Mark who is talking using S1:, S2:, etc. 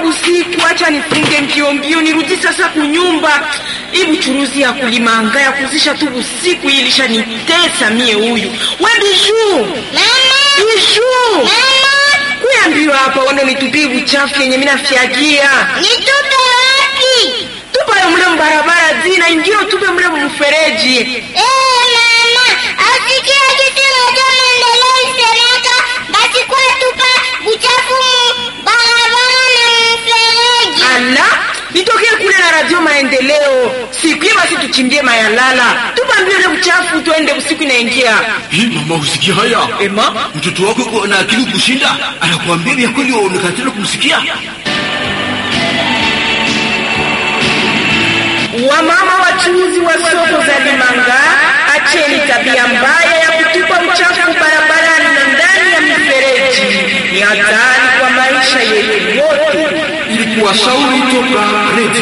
S1: busiku, acha nifunge mbio mbio nirudi sasa kunyumba. Hii buchuruzi ya kulimanga ya kuzisha tu busiku hii ilishanitesa mie huyu. We Bijuu, Bijuu, kuya mbio hapa, wende nitupie buchafu yenye mimi nafyagia.
S2: Nitupe wapi?
S1: Tupa mle mbarabara zina ingine tupe mle mfereji.
S2: Eh, mama, asikia kitu moja maendeleo isemeka basi kwa tupa buchafu mu barabara na mfereji.
S1: Ala, nitokee kule na radio maendeleo. Siku hiyo basi tuchimbie mayalala. Tupa mbio ile buchafu tuende usiku inaingia.
S3: Hii mama, usikia haya?
S1: Ema,
S3: Mtoto wako yuko na akili kushinda, anakuambia vya kweli, waonekana kumsikia.
S1: wamama wachuuzi wa soko za Limanga, acheni tabia mbaya ya kutupa uchafu barabarani na ndani ya mifereji. Ni hatari kwa maisha yetu yote.
S3: Ilikuwa shauri toka Red